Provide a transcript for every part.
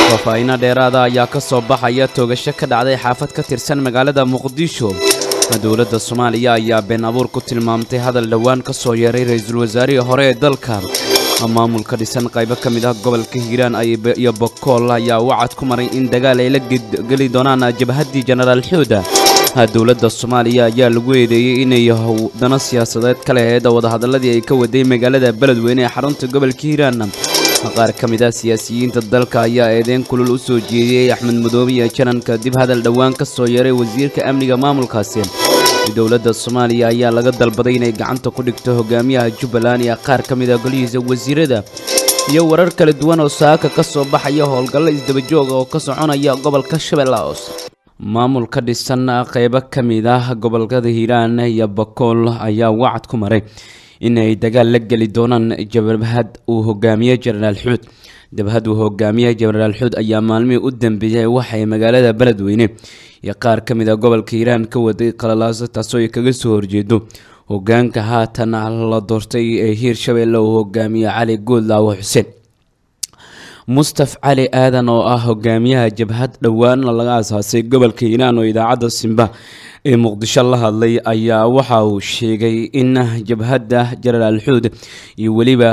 faahfaahiino dheeraada ayaa ka soo baxaya toogasho ka dhacday xaafad ka tirsan magaalada muqdisho dowladda soomaaliya ayaa been abuur ku tilmaamtay hadal dhowaan ka soo yeeray ra-iisul wasaarihii hore ee dalka maamulka dhisan qaybo ka mid ah gobolka hiiraan iyo bokool ayaa wacad ku maray in dagaal ay la geli doonaan jabhaddii jenaraal xuuda dowladda soomaaliya ayaa lagu eedeeyey inay dano siyaasadeed ka laheyd wadahadalladii ay ka waday magaalada beledweyne ee xarunta gobolka hiiraan qaar ka mid ah siyaasiyiinta dalka ayaa eedeyn kulul u soo jeediyey axmed madoobe iyo janan kadib hadal dhowaan ka soo yeeray wasiirka amniga maamulkaasi dowladda soomaaliya ayaa laga dalbaday inay gacanta ku dhigto hogaamiyaha jubbaland iyo qaar ka mid ah golihiisa wasiirada iyo warar kala duwan oo saaka ka soo baxaya howlgallo isdabajooga oo ka soconaya gobolka shabeella hoose maamul ka dhisan qaybo ka mid ah gobolkada hiiraan iyo bakool ayaa wacad ku maray inay dagaal la geli doonaan jabhad uu hogaamiye jenaraal xuud jabhad uu hogaamiye jenaraal xuud ayaa maalmihii u dambeeyay waxay magaalada beledweyne iyo qaar ka mid a gobolka hiiraan ka waday qalalaaso taasoo ay kaga soo horjeedo hogaanka haatan la doortay ee hiir shabeelle uu hogaamiye cali goodlaawo xuseen mustaf cali aadan oo ah hogaamiyaha jabhad dhowaan laga aasaasay gobolka hiiraan oo idaacadda simba ee muqdisho la hadlay ayaa waxa uu sheegay in jabhadda jenaraal xuud iyo weliba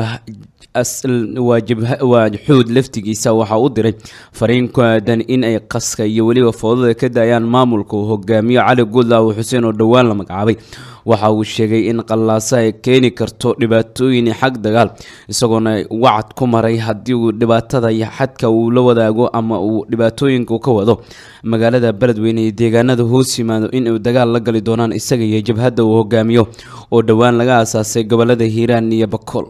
waa xuud laftigiisa waxaa u diray fariin ku aadan in ay qaska iyo weliba foodada ka daayaan maamulka uu hogaamiyo cali goodlaawo xuseen oo dhowaan la magacaabay waxa uu sheegay in qallaaso ay keeni karto dhibaatooyin xag dagaal isagoona wacad ku maray haddii uu dhibaatada iyo xadka uu la wadaago ama uu dhibaatooyinka ka wado magaalada beledweyne iyo deegaanada hoos yimaado in uu dagaal la gali doonaan isaga iyo jabhadda uu hogaamiyo oo dhowaan laga aasaasay gobolada hiiraan iyo bakool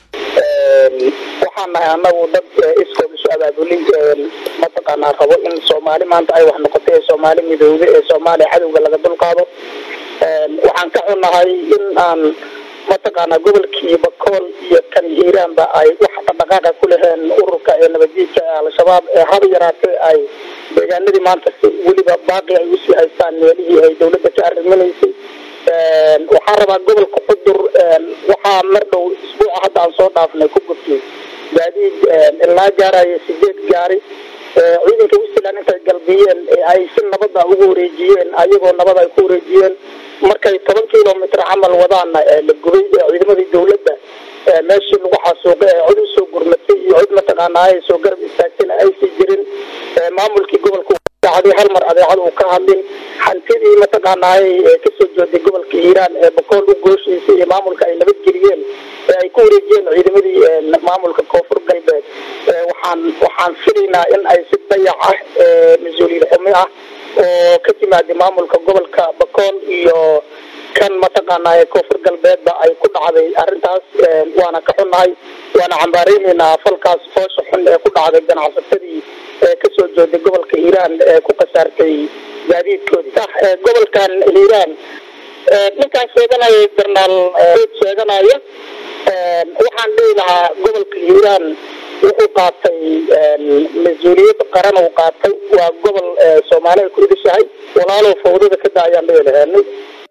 waxaan nahay anagu dad iskood isu abaabulin mataqaanaa rabo in soomaali maanta ay wax noqotay ee soomaali midoobe ee soomaaliya cadowga laga dulqaado waxaan ka xunnahay in aan mataqaanaa gobolkii bakool iyo kan hiiraanba ay wax dhaqdhaqaaqa ku laheen ururka ee nabadjiidka ee al-shabaab ee haba yaraatee ay deegaanadii maanta si weliba baaqi ay usii haystaan meelihii ay dawladda ka arriminaysay waxaan rabaa gobolka xudur waxaa mar dhow isbuuca hadda aan soo dhaafnay ku gurtay gaadiid ilaa gaaraya sideed gaari ciidanka westland intay galbiyeen ay si nabada ugu wareejiyeen ayagoo nabad ay ku wareejiyeen markay toban kilomitr camal wadaana la gubay ciidamadii dawladda meeshii lagu xasuuqay ee cod usoo gurmatay iyo cod mataqaanaa ay soo garab istaagtayna aysan jirin maamulkii gobolka daacday hal mar adeecad uu ka hadlin hantidii mataqaanaay kasoo jeeday gobolka hiiraan ee bakool u gooshaysay iyo maamulka ay nabadgeliyeen ee ay ku wareejiyeen ciidamadii maamulka koonfur galbeed waxaan waxaan filaynaa in ay si dayac ah mas-uuliyad xumi ah oo ka timaada maamulka gobolka bakool iyo kan mataqaanaa koonfur galbeedba ay ku dhacday arrintaas waana ka xunnahay waana cambaareynayna falkaas foosha xun ee ku dhacday ganacsatadii ee kasoo jeeday gobolka hiiraan ee ku khasaartay gaadiidkoodii sax gobolkan hiiraan ninkaan sheeganaya jarnaal sheeganaya waxaan dhihi lahaa gobolka hiiraan wuxuu qaatay mas-uuliyad qaran uu qaatay waa gobol soomaali ay ku idishahay walaalow fawdada ka da ayaan dhihi laheenay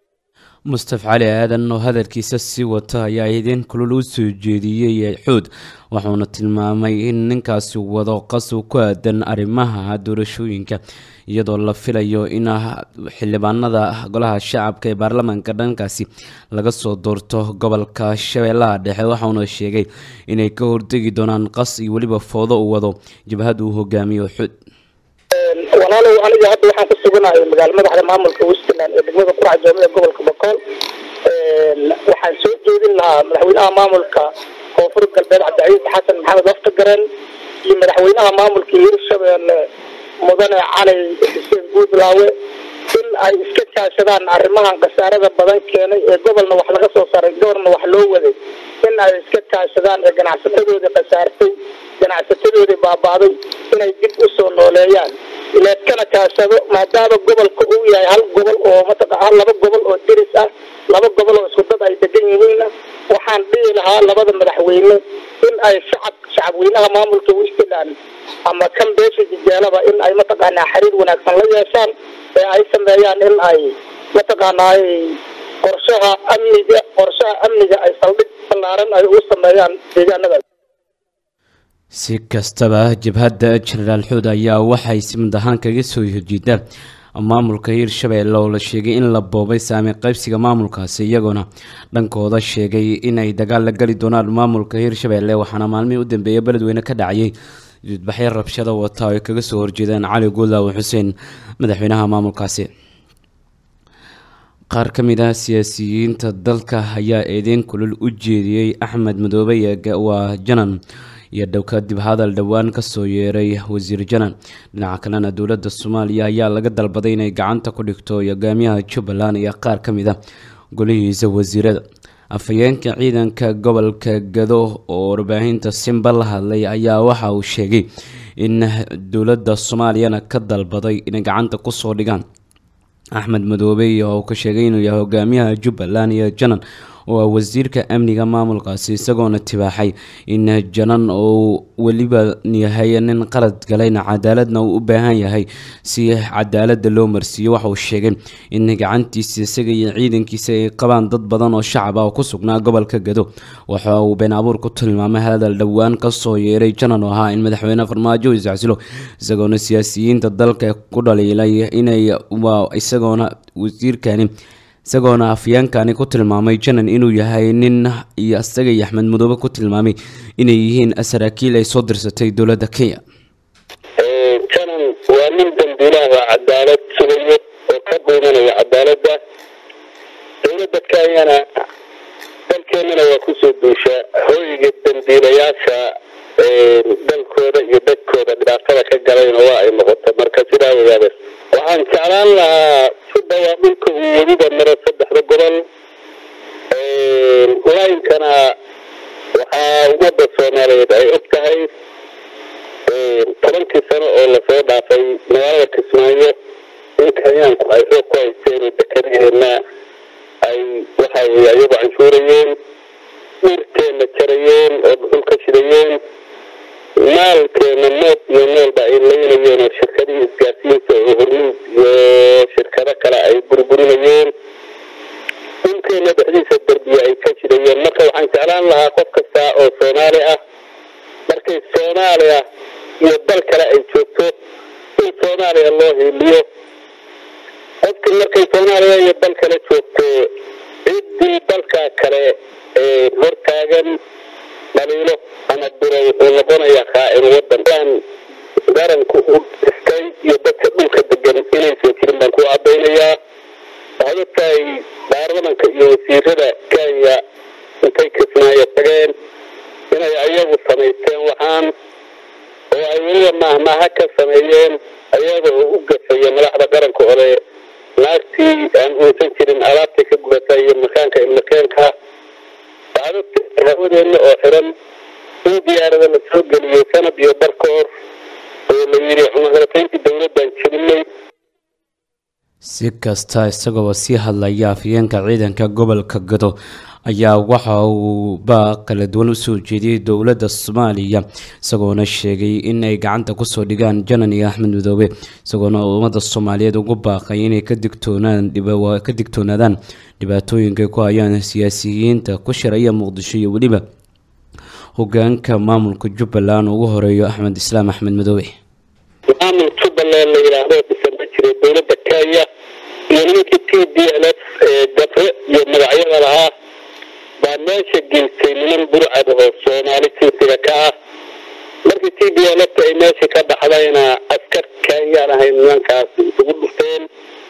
mustaf cali aadan oo hadalkiisa sii wata ayaa idin kulul u soo jeediyey xuud wuxuuna tilmaamay in ninkaasi wado qasab ku aadan arrimaha doorashooyinka iyadoo la filayo in xildhibaanada golaha shacabka ee baarlamaanka dhankaasi laga soo doorto gobolka shabeellaha dhexe waxauna sheegay inay ka hortegi doonaan qas iyo weliba foodo uu wado jabhad uu hogaamiyo xuud walaalow aniga hadda waxaan ku suganahay magaala madaxda maamulka westland ee degmada qurac joome ee gobolka bakool waxaan soo jeedin lahaa madaxweynaha maamulka koonfur galbeed cabdicaiis xasan maxamed waftagaran iyo madaxweynaha maamulka hirshabeelle mudane cali xuseen guudlaawe in ay iska kaashadaan arrimahan khasaarada badan keenay ee gobolna wax laga soo saaray gobolna wax loo waday in ay iska kaashadaan ee ganacsatadoodii khasaartay ganacsatadoodii baaba'day inay dib u soo nooleeyaan leedkana kaashado maadaama gobolka uu yahay hal gobol oo mataqa laba gobol oo deris ah laba gobol oo isku dad ay degan yihiinna waxaan dhihi lahaa labada madaxweyne in ay shacab shacabweynaha maamulka westland ama kan beesha jijaalaba in ay mataqaanaa xiriir wanaagsan la yeeshaan ee ay sameeyaan in ay mataqaanaay qorshaha amniga qorshaha amniga ay saldhig ballaaran ay u sameeyaan deegaanadaas si kastaba jabhadda jenaraal xuud ayaa waxay simid ahaan kaga soo horjeedaa maamulka hirshabeelle oo la sheegay in la boobay saami qaybsiga maamulkaasi iyagoona dhankooda sheegay inay dagaal la geli doonaan maamulka hirshabeelle waxaana maalmihii u dambeeya beledweyne ka dhacayay dudbaxyo rabshada wata oo ay kaga soo horjeedaan cali guudlaawe xuseen madaxweynaha maamulkaasi qaar ka mid ah siyaasiyiinta dalka ayaa eedeyn kulul u jeediyey axmed madoobe waa janan iyo dhow kadib hadal dhowaan kasoo yeeray wasiir janan dhinaca kalena dowladda soomaaliya ayaa laga dalbaday inay gacanta ku dhigto hogaamiyaha jubbaland iyo qaar ka mid a golihiisa wasiirada afhayeenka ciidanka gobolka gado oo warbaahinta simba la hadlay ayaa waxa uu sheegay in dowladda soomaaliyana ka dalbaday inay gacanta kusoo dhigaan axmed madoobe oo uu ka sheegay inuu yahay hogaamiyaha jubbaland iyo janan oo wasiirka amniga maamulkaasi isagoona tibaaxay in janan uu weliba yahay nin qalad galayna cadaaladna uu u baahan yahay si cadaalada loo marsiiyo waxa uu sheegay in gacantiisa isaga iyo ciidankiisa ay qabaan dad badan oo shacab ah oo ku sugnaa gobolka gado waxa uu been abuur ku tilmaamay hadal dhowaan kasoo yeeray janan oo ahaa in madaxweyne farmaajo iscasilo isagoona siyaasiyiinta dalka ku dhaliilay inay isagoona wasiirkani isagoona afyeenkani ku tilmaamay janan inuu yahay nin iyo isaga iyo axmed madoobe ku tilmaamay inay yihiin saraakiil ay soo dirsatay dowladda kenya janan waa nin dambiilaha cadaalad sugayo oo ka dhuumanaya cadaaladda dowladda kenyana dalkeenana waa kusoo duushaa hooyiga dambiilayaasha dalkooda iyo dadkooda dhibaatada ka galayna waa ay noqoto marka sidaa ogaada waxaan jeclaan lahaa si dhawaa dhulka uu weliba maro saddexda gobol laynkana waxaa ummadda soomaaliyeed ay og tahay tobankii sano oo lasoo dhaafay magaalada kismaayo in kenyaanku ay xoog ku haysteen oo dekedaheena ay waxa weye ayagu canshuurayeen dhirteenna jarayeen oo dhuxul ka shidayeen maalkeena mood iyo noolba ay laynayeen oo shirkadihii isgaarsiinta oo hormuud iyo shirkado kale ay burburinayeen dhulkeena dhexdiisa derbiya ay ka shidayeen marka waxaan jeclaan lahaa qof kasta oo soomaali ah markay soomaaliya iyo dal kale ay joogto in soomaaliya loo hiiliyo qofkii markay soomaaliya iyo dal kale joogto ciddii dalka kale hortaagan dhaliilo ama diro wuxuu noqonayaa khaa'in wadan qaranku u dhistay iyo dadka dhulka degan inaysan jirin baan ku caddaynayaa waxaad ogtahay baarlamanka iyo wasiirada kenya intay kismaayo tageen inay ayagu samaysteen waxaan oo ay weliba mahmaha ka sameeyeen ayaga oo u gafaya madaxda qaranka ole naagtii aan uusan jirin alaabtay ka gubata iyo makaanka ilmakeenka waxaad ogtahay hawadeenna oo xiran in diyaarada la soo geliyey sanad iyo bar ka hor oo la yidhi cunaqabatayntii dowladdan jebinay si kasta isagoo sii hadlaya afyeenka ciidanka gobolka gado ayaa waxa uu baa kala duwan usoo jeediyey dowladda soomaaliya isagoona sheegay in ay gacanta kusoo dhigaan janan iyo axmed madoobe isagoona ummadda soomaaliyeed ugu baaqay inay ka digtoonaan ka digtoonaadaan dhibaatooyinka ku hayaan siyaasiyiinta ku shiraya muqdisho iyo weliba hogaanka maamulka jubbaland ugu horeeyo axmed islaam axmed madoobe maamul jubbaland la yidhaahdo dhisan ma jiro dowladda kenya iyo nimankii t d l f ee gabre iyo magacyada lahaa baa meesha geystay niman burcad oo soomaali jinsiga ka ah markii t d l f ay meesha ka baxdayna askar kenyaan ahayn nimankaas isugu dhufteen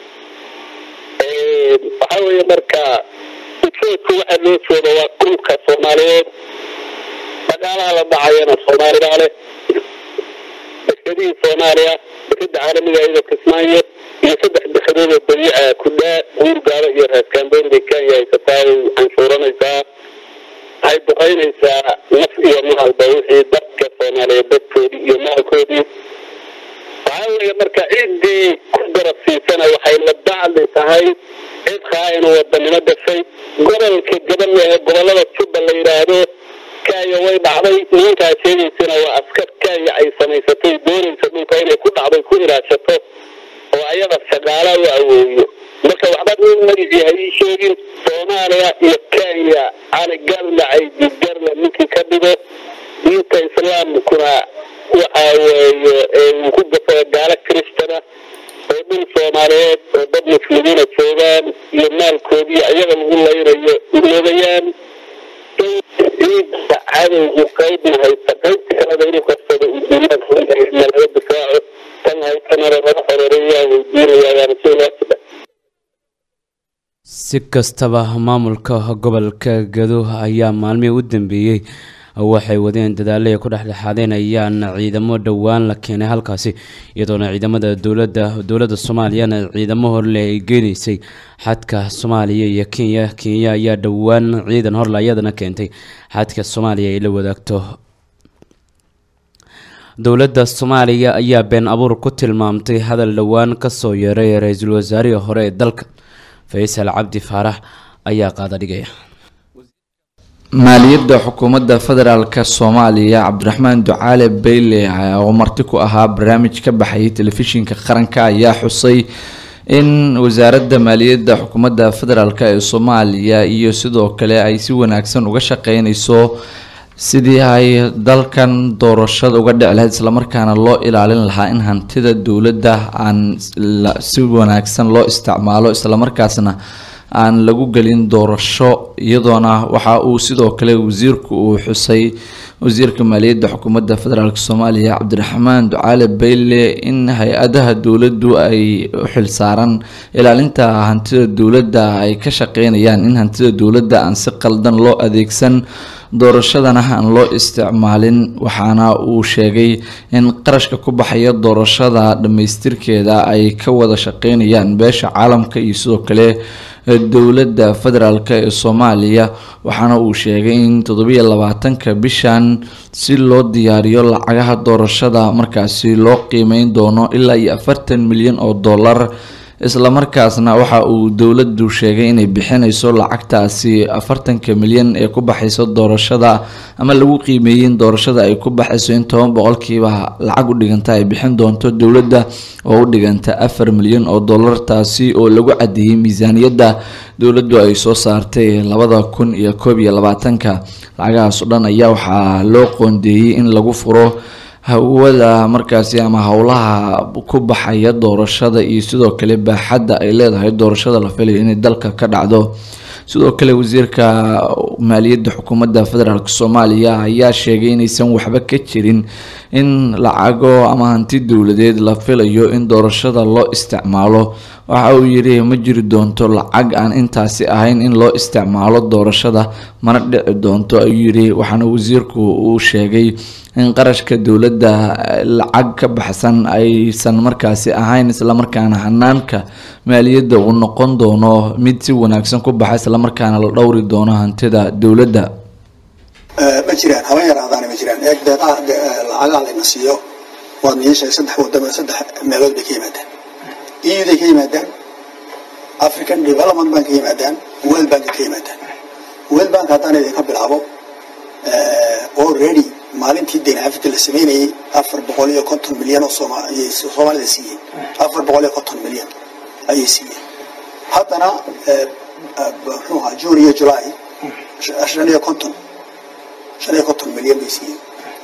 waxaa weeye marka ujeedku waxa loo jeedo waa dhulka soomaaliyeed dhaqaalaha la dhacayana soomaalibaa leh dekedihii soomaaliya dekeda caalamiga iyadoo kismaayo iyo saddex dekedood oo dabiica kudhaa guurgaaba iyo raaskamboon bay kenya haysataa ay canshuuranaysaa waxay duqaynaysaa naf iyo maalba wixii dadka soomaaliyeed dadkoodii iyo maalkoodii waxaa weeye marka ciddii ku darabsiisana waxay la bacdi tahay cid khaa'in wadanimo gashay gobolka gaban ee gobolada jubba la yidhaahdo kenya way dhacday nimankaa sheegaysana waa askar kenya ay samaysatay doonaysa dhulka inay ku dhacday ku ilaashato oo ayada shaqaala u aweeyo marka waxba nin magicii ha ii sheegin soomaaliya iyo kenya cali garla caydi garla ninkii ka dhigo diinta islaamkuna waxa weeye uu ku gafaya gaalo kristana oo dhul soomaaliyeed oo dad muslimiina joogaan iyo maalkoodii ayaga lagu laynayo iloobayaan ciidda cadowgu qaybna haysta qaybta kaleda inuu qabsado uu duumaadna laga difaaco tan haytanana laga xoreereeyaa weydiinayaa rasuulaasida si kastaba maamulka gobolka gado ayaa maalmihii u dambeeyey waxay wadeen dadaalo ay ku dhexdhexaadeenayaan ciidamo dhowaan la keenay halkaasi iyadoona ciidamada dowladda dowladda soomaaliyana ciidamo horle ay geenaysay xadka soomaaliya iyo kenya kenya ayaa dhowaan ciidan horle ayadana keentay xadka soomaaliya ay la wadaagto dowladda soomaaliya ayaa been abuur ku tilmaamtay hadal dhowaan kasoo yeeray ra-iisul wasaarihii hore ee dalka faysal cabdi faarax ayaa qaada dhigaya maaliyadda xukuumadda federaalk soomaaliya cabdiraxmaan ducaale bayle oo marti ku ahaa barnaamij ka baxayay telefishinka qaranka ayaa xusay in wasaaradda maaliyadda xukuumadda federaalk ee soomaaliya iyo sidoo kale ay si wanaagsan uga shaqeyneyso sidii ay dalkan doorashada uga dhici lahayd islamarkaana loo ilaalin lahaa in hantida dowladda aan si wanaagsan loo isticmaalo islamarkaasna aan lagu gelin doorasho iyadoona waxa uu sidoo kale wasiirku uu xusay wasiirka maaliyadda xukuumadda federaalk soomaaliya cabdiraxmaan ducaale bayle in hay-adaha dowladdu ay u xilsaaran ilaalinta hantida dowladda ay ka shaqeynayaan in hantida dowladda aan si qaldan loo adeegsan doorashadana aan loo isticmaalin waxaana uu sheegay in qarashka ku baxaya doorashada dhammaystirkeeda ay ka wada shaqeynayaan beesha caalamka iyo sidoo kale dowladda federaalk ee soomaaliya waxaana uu sheegay in toddobiyo labaatanka bishan si loo diyaariyo lacagaha doorashada markaasi loo qiimeyn doono ilaa iyo afartan milyan oo dollar islamarkaasna waxa uu dowladdu sheegay inay bixinayso lacagtaasi afartanka milyan ee ku baxayso doorashada ama lagu qiimeeyey in doorashada ay ku baxayso in toban boqolkiiba lacag u dhiganta ay bixin doonto dowladda oo u dhiganta afar milyan oo dollar taasi oo lagu cadeeyey miisaaniyadda dowladdu ay soo saartay labada kun iyo koob iyo labaatanka lacagahaas oo dhan ayaa waxaa loo qoondeeyey in lagu furo hawada markaasi ama howlaha ku baxaya doorashada iyo sidoo kale baaxadda ay leedahay doorashada la filayo inay dalka ka dhacdo sidoo kale wasiirka maaliyadda xukuumadda federaalk soomaaliya ayaa sheegay inaysan waxba ka jirin in lacago ama hanti dowladeed la filayo in doorashada loo isticmaalo waxa uu yidhi ma jiri doonto lacag aan intaasi ahayn in loo isticmaalo doorashada mana dhici doonto ayuu yidhi waxaana wasiirku uu sheegay in qarashka dowladda lacag ka baxsan aysan markaasi ahayn islamarkaana hanaanka maaliyadda uu noqon doono mid si wanaagsan ku baxa islamarkaana la dhowri doono hantida dowladda ma jiraan haba yaraadaana ma jiraan eeg deeqaha lacagaha layna siiyo waad niishay saddex wadamo saddex meelood bay ka yimaadaan euday ka yimaadaan african development bank ka yimaadaan world bank ka yimaadaan world bank haddaan idinka bilaabo already maalintii deyn africa la sameynayay afar boqol iyo konton milyan oo soomaaliyay soomaalida siiyeen afar boqol iyo konton milyan ayay siiyeen haddana muxuu ahaa june iyo july shan iyo konton shan iyo konton milyan bay siiyeen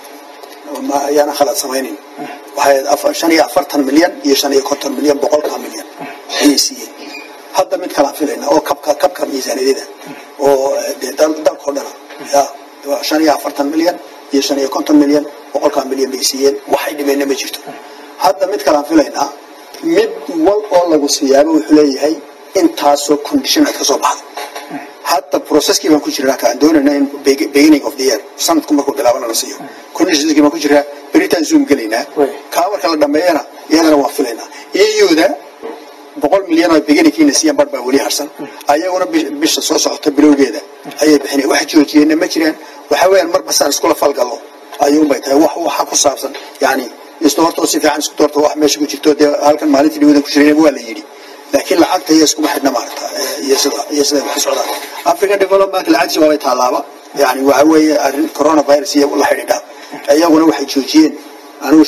ma ayaana khalad samaynin waxay shan iyo afartan milyan iyo shan iyo konton milyan boqolka milyan ayay siiyeen hadda mid kalaan filayna oo kabka kabka miisaaniyada oo dee dalkao dhana ya shan iyo afartan milyan iyo shan iyo konton milyan boqolkaa milyan bay siiyeen waxay dhimeenna ma jirto hadda mid kalaan filaynaa mid wal oo lagu siiyaaba wuxuu leeyahay intaasoo condition aad ka soo baxdo hadda processkii baan ku jirnaa kaan doonayna in beginning of the year sanadku markuu bilaabana la siiyo conditionskii baan ku jirnaa beritaan zoom gelaynaa kaa marka la dhameeyana iyadana waan filaynaa iyuda boqol milyan oo beginningkiina siiyaan bar baa weli harsan ayaguna bisha soo socota bilowgeeda ayay bixinaya wax joojiyeenna ma jiraan waxa weeyaan marba saan iskula falgallo ayuunbay tahay wax waxa ku saabsan yani isdoortoo si fiican isku doorto wax meesha ku jirto dee halkan maalintii dhawadan ku jirayna waa la yidhi laakiin lacagta iyo iskuma xidhna maarata iyo sida iyo sida wax socdaan african development lacagtiisa waabay taalaaba yani waxa weeye arrin coronavirus iyo la xidhiidha iyaguna waxay joojiyeen anigu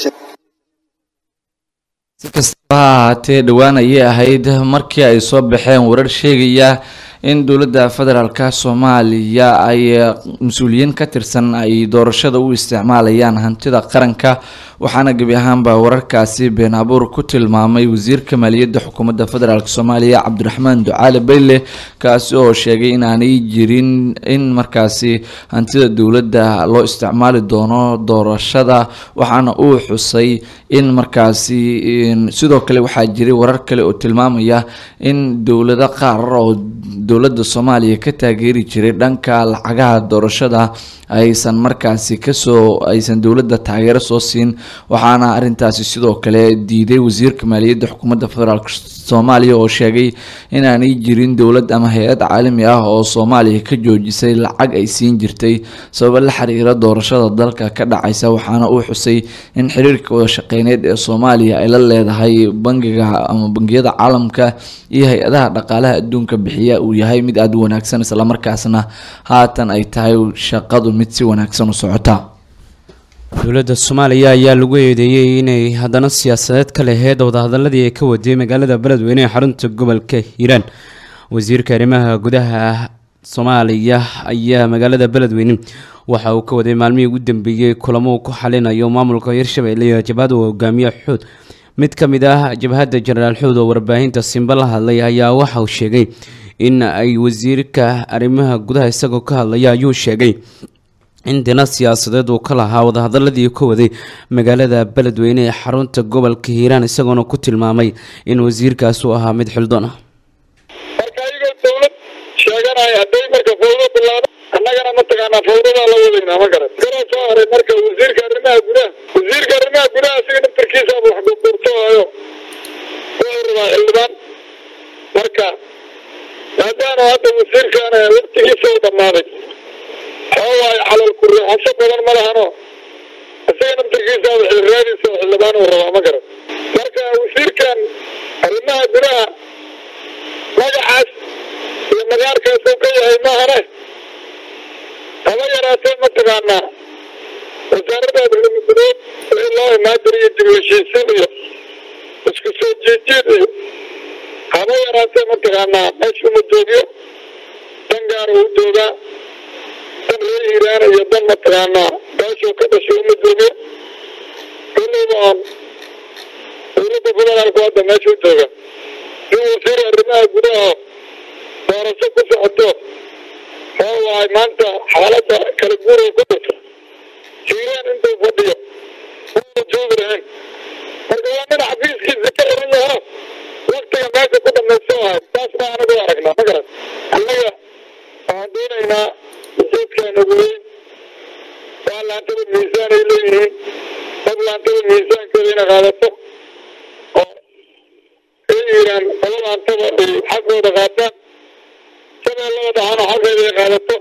si kastaba ha ahaatee dhowaan ayay ahayd markii ay soo baxeen warar sheegaya in dowladda federaalka soomaaliya ay mas-uuliyiin ka tirsan ay doorashada u isticmaalayaan hantida qaranka waxaana gebi ahaanba wararkaasi been abuur ku tilmaamay wasiirka maaliyadda xukuumadda federaalk soomaaliya cabdiraxmaan ducaale bayle kaasi oo sheegay in aanay jirin in markaasi hantida dowladda loo isticmaali doono doorashada waxaana uu xusay in markaasi sidoo kale waxaa jiray warar kale oo tilmaamaya in dowlado qaar oo dowladda soomaaliya ka taageeri jiray dhanka lacagaha doorashada aysan markaasi kasoo aysan dowladda taageero soo siin waxaana arintaasi sidoo kale diiday wasiirka maaliyadda xukuumadda federaalk soomaaliya oo sheegay inaanay jirin dowlad ama hay-ad caalami ah oo soomaaliya ka joojisay lacag ay siin jirtay sababa la xiriira doorashada dalka ka dhacaysa waxaana uu xusay in xiriirka wada shaqeyneed ee soomaaliya ay la leedahay bangiga ama bangiyada caalamka iyo hay-adaha dhaqaalaha adduunka bixiya uu yahay mid aada u wanaagsan islamarkaasna haatan ay tahay shaqadu mid si wanaagsan u socota dowladda soomaaliya ayaa lagu eedeeyey inay haddana siyaasadeed ka laheyd wadahadaladii ay ka waday magaalada beledweyne ee xarunta gobolka hiiraan wasiirka arrimaha gudaha soomaaliya ayaa magaalada beledweyne waxa uu ka waday maalmihii ugu dambeeyey kulamo uu ku xalinayo maamulka hirshabelle iyo jabhada uu hogaamiye xuud mid ka mid ah jabhadda jenaraal xuud oo warbaahinta simba la hadlay ayaa waxa uu sheegay in ay wasiirka arrimaha gudaha isagoo ka hadlaya ayuu sheegay in dina siyaasadeed uu ka lahaa wadahadaladii ka waday magaalada beledweyne ee xarunta gobolka hiiraan isagoona ku tilmaamay in wasiirkaas uu ahaa mid xildon ah marka ayagoo dawlad sheeganaya hadday marka fawdo bilaabo annagana mataqaanaa fawdadaa la wadaynaa ma garan garoo soo haray marka wasiirka arrimaha gudaha wasiirka arrimaha gudaha asiga naftarkiisaaba wax gurgurtoohayo wuxuu rabaa xildhibaan marka maadaama hadda wasiirkan waqtigiisa u dhammaaday waxawaaye calal kureexasho badan ma lahano isaga naftarkiisaaba xilraadiisa oo xildhibaan uu rabaa ma garan marka wasiirkan arrimaha gudaha magacaas iyo magaarkaas uu ka yahay maahane haba yaraatee mataqaanaa wasaaradda abdulmugudood wixii loo imaadiri iyo dib heshiisiin iyo isku soo jiijiid iyo haba yaraatee mataqaanaa meesha uma joogiyo dan gaara uu joogaa dan reer hiiraan iyo dan mataqaanaa meeshuu ka dhashay uma joogiyo kollayba oon dowladda federaalku hadda meesha u jooga in wasiir arrimaha gudaha doorasho ku socoto oo waay maanta xaaladda kala guuraya ku jirto hiiraan intuu fadhiyo uma joogi lahayn marka waa nin xafiiskiisa ka xiran yaho waktiga meesha ku dhamaysto ahay taas baa anagu aragnaa ma garan annaga waxaan doonaynaa ujeedkeena ugu weyn waa laantada miisaan ay leeyihiin dad laantada miisaankeeda ina qaadato oo ay yiraan qolo laantada ay xaqooda qaataan shabeellada dhaxana xaqeeda ay qaadato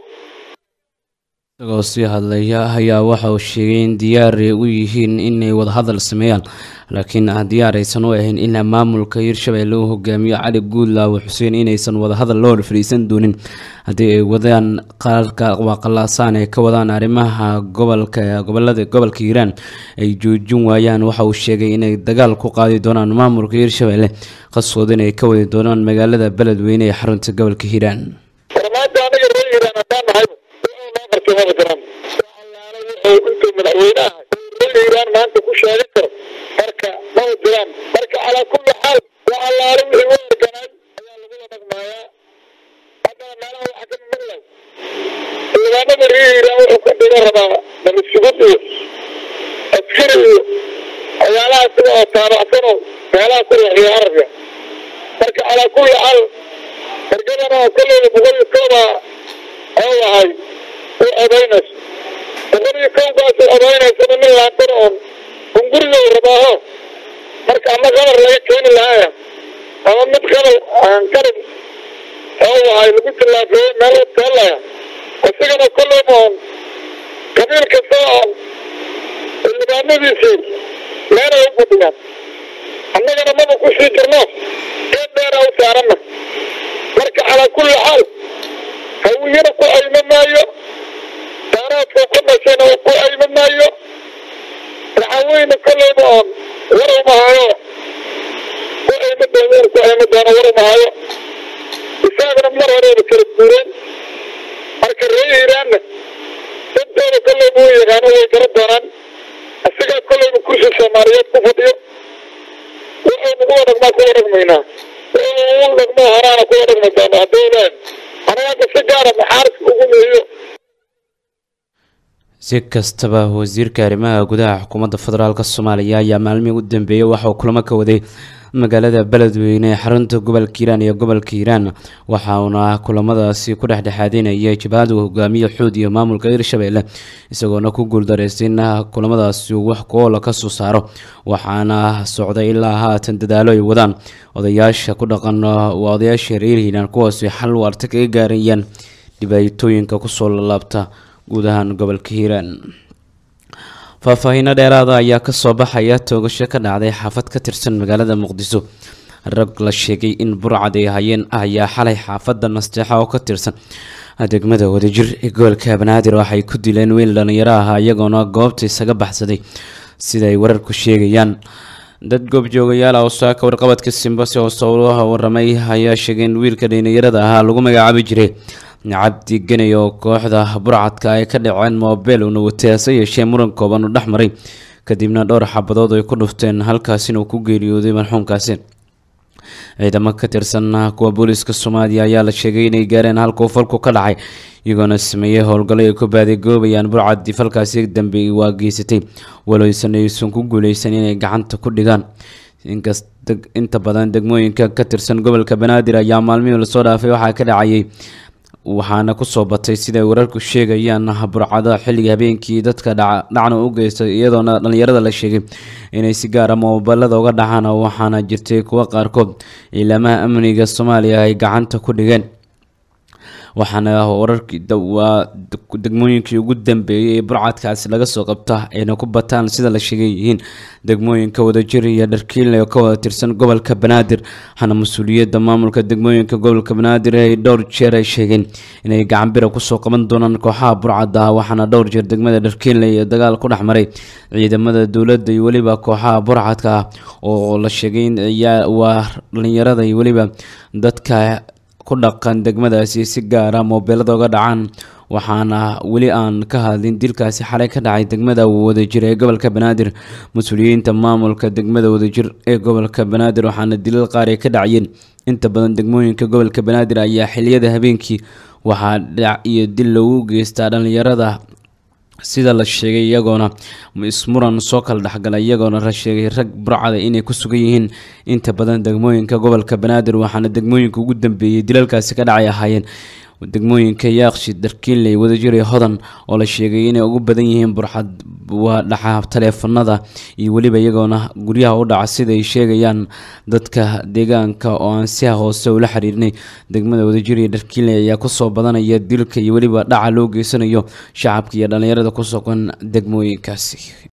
isagoo sii hadlaya ayaa waxa uu sheegay in diyaar ay u yihiin inay wadahadal sameeyaan laakiin aan diyaar aysan u ahayn in maamulka hirshabelle uu hogaamiyo cali guudlaawe xuseen inaysan wadahadal loo fadhiisan doonin haddii ay wadaan qaarka waaqalaasaan ay ka wadaan arrimaha gobolka gobolada gobolka hiiraan ay joojin waayaan waxa uu sheegay inay dagaal ku qaadi doonaan maamulka hirshabelle qasood inay ka wadi doonaan magaalada beledweyne ee xarunta gobolka hiiraan farmaanta aniga reer hiiraan haddaan nahay wuxuu noo qabtay maba jiraan allaala wuxuu intuu madaxweynaha reer hiiraan maanta ku sheegan karo marka maba jiraan marka calaa kulli xaal waa allaala wixii u organaay ayaa lagula dhaqmaayaa haddana meelaha waxaa ka maqlay xildhibaanada reer hiiraan wuxuu ka dhiga rabaa nabadsugud iyo askari iyo waxyaalaha sida oo taabacsanoo meelaha ku leexiyo carabka marka calaa kulli xaal ergadana oo kolleyda boqol iyo kooba oo ahay u odaynayso boqol iyo kowbaas u odaynaysana nin laantana oon hunguriga u rabaaho marka ama qabar laga keeni lahaaya ama mid qabal aan karin oo ahay lagu tillaafeeyey meel u teelaya isigana kolleyba oon qabiil kasta oon xildhibaanadiisii meelay u fadhiyaan annagana maba ku sii jirno geed dheera u saaranna marka calaa kulli xaal hawiyana ku ayma maayo daaraadka ku dhashayna ku ayma maayo raxaweyne kolleyba oon war uma hayo ku ayma doono ku ayma doono war uma hayo isaga shabaabna mar horeeba kala guureen marka reer hiiraanna dantooda kolleyba u yaqaano way gara doonaan isagaa kolleyba kursi soomaaliyeed ku fadhiyo wuxuu nagu wadhagmaa ku wadhagmaynaa wuxuu u dhagmoo horaana ku wadhagmi doona haddii ilaan anaga hadda si gaara maxaaris ugu meeyo si kastaba wasiirka arrimaha gudaha xukuumadda federaalk soomaaliya ayaa maalmihii u dambeeyey waxauu kulamo ka waday magaalada beledweyne ee xarunta gobolka hiiraan iyo gobolka hiiraan waxa uuna kulamadaasi ku dhexdhexaadinayay jabhadu hogaamiye xuud iyo maamulka hirshabelle isagoona ku guuldareystay in kulamadaasi uu wax ku-oola ka soo saaro waxaana socday ilaa haatan dadaalo ay wadaan odayaasha ku dhaqan waa odayaasha reer hiiraan kuwaasi xal waarta kaga gaarayaan dhibaatooyinka kusoo lalaabta guud ahaan gobolka hiiraan faahfaahiino dheeraada ayaa kasoo baxaya toogasho ka dhacday xaafad ka tirsan magaalada muqdiso rag la sheegay in burcad ay hayeen ayaa xalay xaafadda nasteexa oo ka tirsan degmada wadajir ee gobolka banaadir waxay ku dileen wiil dhalinyaro ah iyagoona goobta isaga baxsaday sida ay wararku sheegayaan dad goobjoogayaal ah oo saaka warqabadka simbase oo sowlaha waramay ayaa sheegay in wiilka dhalinyarada ahaa lagu magacaabi jiray cabdi genay oo kooxda burcadka ay ka dhaceen moobeel uuna watay hase yeeshee muran kooban u dhex maray kadibna dhowr xabadood ay ku dhufteen halkaasina uu ku geeriyooday marxuumkaasi ciidamo ka tirsan kuwa booliiska soomaaliya ayaa la sheegay inay gaareen halkuu falku ka dhacay iyagoona sameeyey howlgallo ay ku baadigoobayaan burcadii falkaasi dambe waa geysatay walowsan aysan ku guuleysan inay gacanta ku dhigaan inkast inta badan degmooyinka ka tirsan gobolka banaadir ayaa maalmihii lasoo dhaafay waxaa ka dhacayay waxaana kusoo batay siday wararku sheegayaan burcada xilliga habeenkii dadka dhacna u geystay iyadoona dhalinyarada la sheegay inay si gaara moobalada uga dhacaan waxaana jirtay kuwo qaarkood ciidamaha amniga soomaaliya ay gacanta ku dhigeen waxaana wararkii waa degmooyinkii ugu dambeeyey ee burcadkaasi laga soo qabta ayna ku bataan sida la sheegay yihiin degmooyinka wadajir iyo dharkiinle oo ka wada tirsan gobolka banaadir waxaana mas-uuliyadda maamulka degmooyinka gobolka banaadir ay dhowr jeer ay sheegeen inay gacanbira kusoo qaban doonaan kooxaha burcadda ah waxaana dhowr jeer degmada dharkiinle iyo dagaal ku dhex maray ciidamada dowladda iyo weliba kooxaha burcadka ah oo la sheegay in waa dhalinyarada iyo weliba dadka ku dhaqan degmadaasi si gaara moobeelada uga dhacaan waxaana weli aan ka hadlin dilkaasi xalay ka dhacay degmada wadajir ee gobolka banaadir mas-uuliyiinta maamulka degmada wadajir ee gobolka banaadir waxaana dilal qaar ay ka dhacayeen inta badan degmooyinka gobolka banaadir ayaa xiliyada habeenkii waxaa dhac iyo dil lagu geystaa dhalinyarada sida la sheegay iyagoona ismuran soo kala dhexgalay iyagoona la sheegay rag burcada inay ku sugan yihiin inta badan degmooyinka gobolka banaadir waxaana degmooyinka ugu dambeeyey dilalkaasi ka dhacay ahaayeen degmooyinka yaaqshi darkiinley wadajir iyo hodan oo la sheegay inay ugu badan yihiin burxad waa dhaca taleefanada iyo weliba iyagoona guryaha u dhaca sida ay sheegayaan dadka deegaanka oo aan si hoose ula xiriirnay degmada wadajir iyo dharkiinley ayaa kusoo badanaya dilka iyo weliba dhaca loo geysanayo shacabka iyo dhalinyarada ku sugan degmooyinkaasi